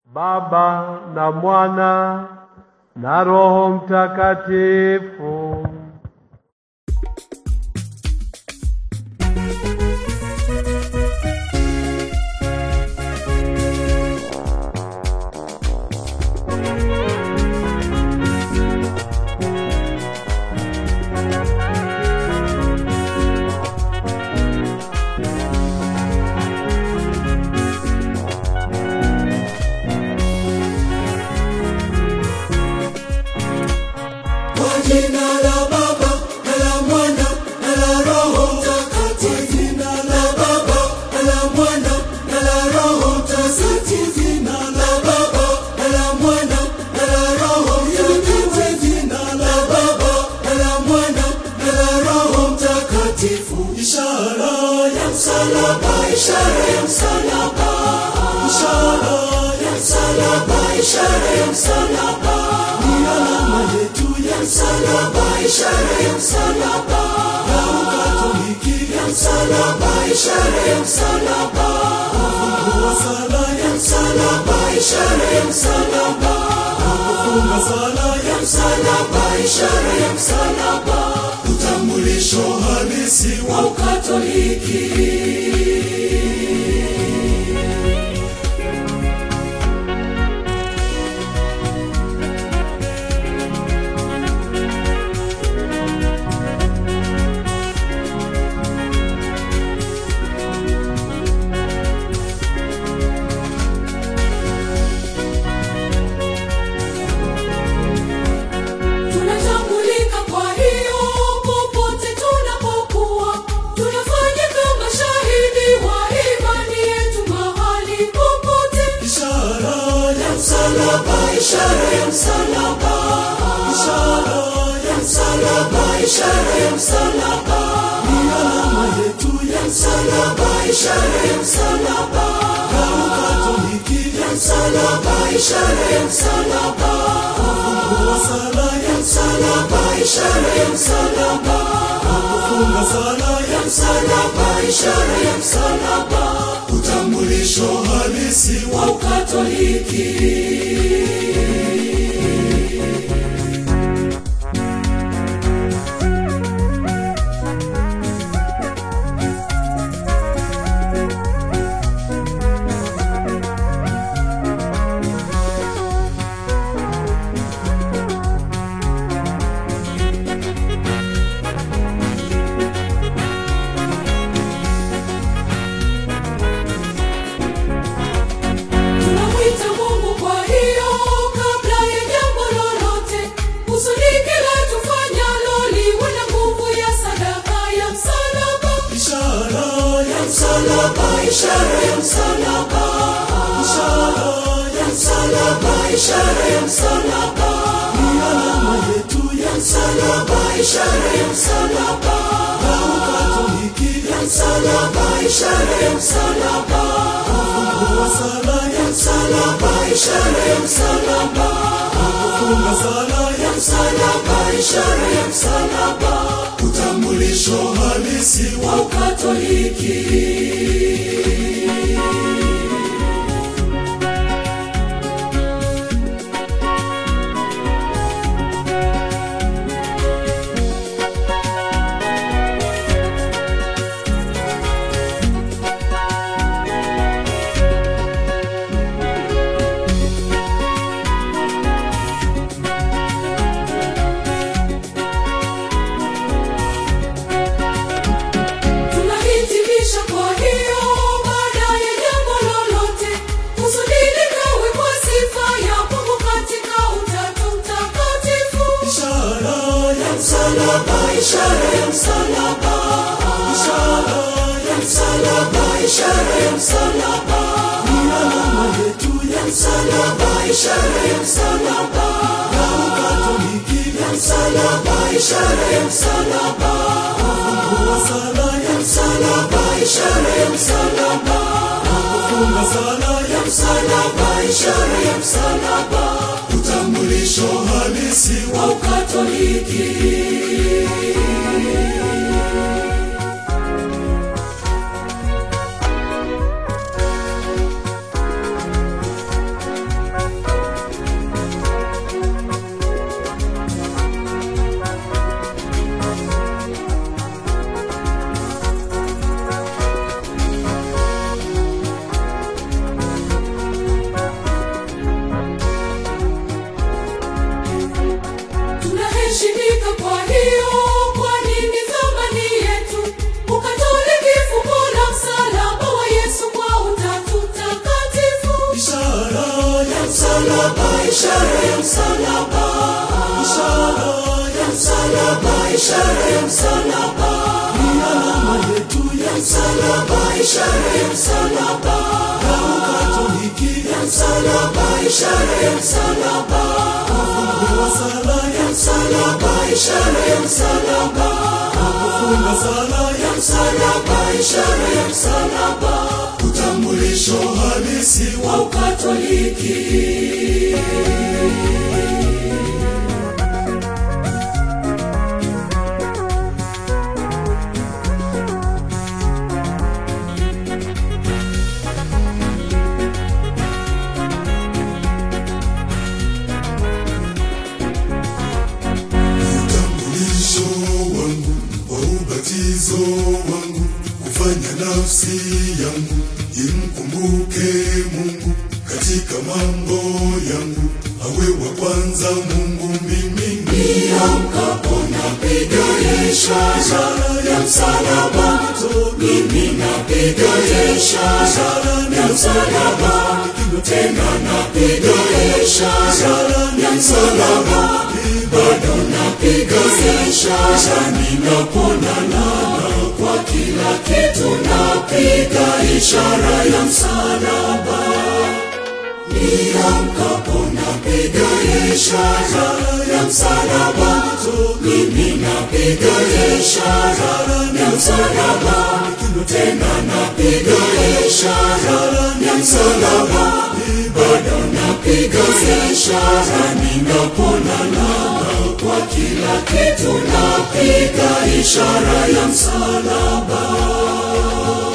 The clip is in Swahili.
Baba na Mwana na Roho Mtakatifu. Kwa jina la Baba na la Mwana na la Roho Mtakatifu. Jina la Baba na la Mwana na la Roho Mtakatifu. Jina la Baba na la Mwana na la Roho Mtakatifu. Jina la Baba na la Mwana na la Roho Mtakatifu. Ishara ya msalaba, ishara ya msalaba, ishara ya msalaba, ishara ya msalaba ni alama yetu ya msalaba, ishara ya msalaba ya Ukatoliki ya msalaba, ishara ya msalaba kufungua sala ya msalaba, ishara ya msalaba kufunga sala ya msalaba, ishara ya msalaba utambulisho halisi wa Ukatoliki. Tunatambulika kwa hiyo popote tunapokuwa, tunafanya kama shahidi wa imani yetu mahali popote. Ishara ya msalaba, ishara ya msalaba, ishara ya msalaba, ishara ya msalaba ni alama yetu ya msalaba, ishara ya msalaba ya Ukatoliki ya msalaba, ishara ya msalaba kufungua sala ya msalaba, ishara ya msalaba kufunga sala ya msalaba, ishara ya msalaba utambulisho halisi wa Ukatoliki. Tunamwita Mungu kwa hiyo kabla ya jambo lolote, kusudi kila tufanyalo liwe na nguvu ya sadaka ya msalaba. Ishara ya msalaba, ishara ya msalaba, ishara ya msalaba, ishara ya msalaba ni alama yetu ya msalaba, ishara ya msalaba ya Ukatoliki ya msalaba, ishara ya msalaba kufungua sala ya msalaba, ishara ya msalaba kufunga sala ya msalaba, ishara ya msalaba utambulisho halisi wa Ukatoliki. Tunahitimisha kwa hiyo baada ya jambo lolote, kusudi likawe kwa sifa ya Mungu katika Utatu Mtakatifu. Ishara ya msalaba, ishara ya msalaba, ishara ya msalaba, ishara ya msalaba ni alama yetu ya msalaba, ishara ya msalaba ya Ukatoliki ya msalaba, ishara ya msalaba kufungua sala ya msalaba, ishara ya msalaba kufunga sala ya msalaba, ishara ya msalaba utambulisho halisi wa Ukatoliki. ishara ya msalaba, ishara ya msalaba, ishara ya msalaba, ni alama yetu ya msalaba, ishara ya msalaba, damu Katoliki ya msalaba, ishara ya msalaba, ufungu wa sala ya msalaba, ishara ya msalaba, kufunga sala ya msalaba, ishara ya msalaba, utambulisho halisi wa Ukatoliki. utambulisho wangu wa ubatizo wangu kufanya nafsi yangu imkumbuke Mungu katika mambo yangu awe wa kwanza Mungu mimi Niamkapo napiga ishara ya msalaba, mimi napiga ishara ya msalaba, tena napiga ishara ya msalaba, bado napiga ishara ninaponana kwa kila kitu, napiga ishara ya msalaba. Niamkapo napiga ishara ya msalaba, mimi napiga ishara ya msalaba, tena napiga ishara ya msalaba, bado napiga ishara ninaponana kwa kila kitu, napiga ishara ya msalaba.